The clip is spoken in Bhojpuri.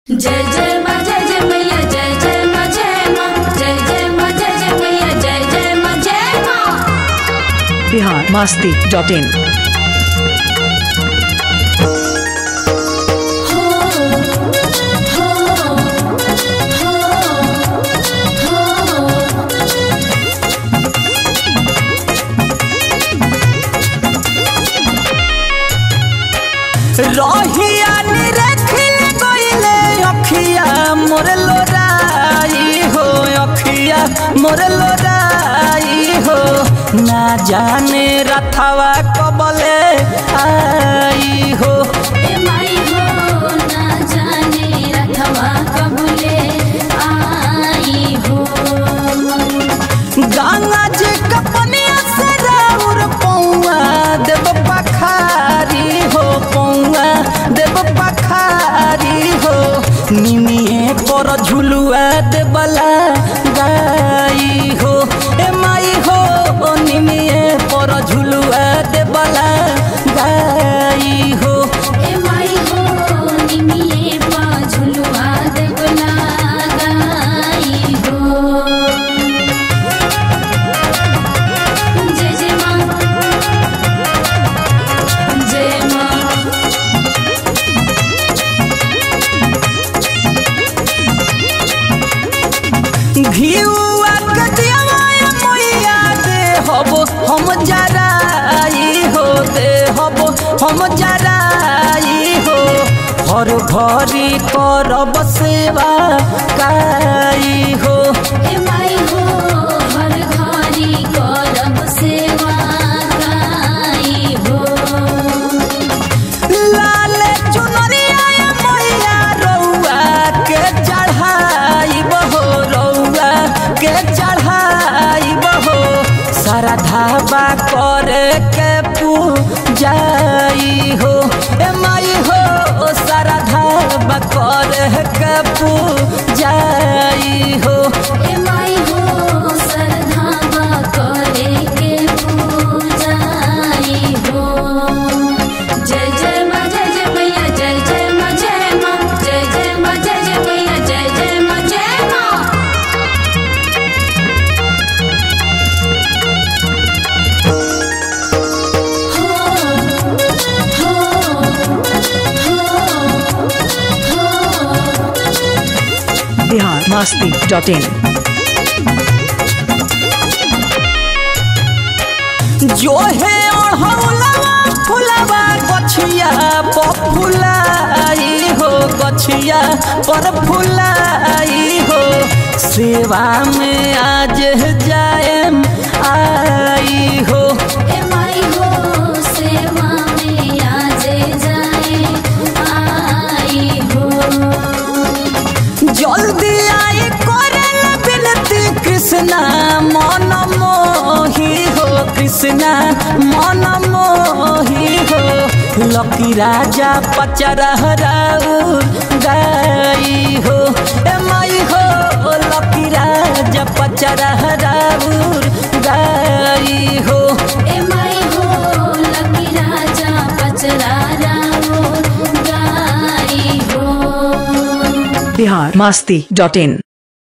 जय जय मा जय जय मैया जय जय मा जय मा जय जय मा जय जय मैया जय जय मा जय मा बिहार मास्ती डॉट इन रहिया निरखिल गइले अखिया मोर लोराई हो अखिया मोर लोराई हो ना जाने रथवा कबले आई हो ए माई हो ना जाने रथवा कबूले आई हो गंगा जी कपनिया से राउर पौआ देव पखारी हो पौआ देव पखारी हो निमिए पर झुलुआ देवला गाई हो ए माई हो निमिए पर झुलुआ देवला गाई हो ए माई हो निमिये पा झुलुआ देवला गाई हो जय जय माँ जय माँ घिउआ के दियावाय मैया दे हबो हम जराई हो दे हबो हम जराई हो हर भरी करब सेवा काई हो ए माई हो हर घरी करब सेवा गाई हो लाल चुनरिया मैया रउआ के चढ़ाई बहो रउआ के चढ़ाई बहो सारा ढाबा करे के पूजाई हो ए माई हो सारा ढाबा करे के पूजाई हो ए माई हो सरधावा करे के पूजाई हो जय जय माँ जय जय मैया जय जय माँ जय माँ जय जय माँ जय जय मैया जय जय माँ जय माँ बिहार मास्ती डॉट इन जो है अढ़ौलवा फुलवा गछिया पर फुलाई हो गछिया पर फुलाई हो सेवा में आज जाएम आई हो ए माई हो सेवा में आज जाए आई हो जल्दी आई करल बिनती कृष्णा मन मोही हो कृष्णा मन मोही हो लकी राजा पचरहराउर गाई हो ए माई हो लकी राजा पचरहराउर गाई हो ए माई हो लकी राजा पचरा रावो गाई हो बिहार मास्ती डॉट इन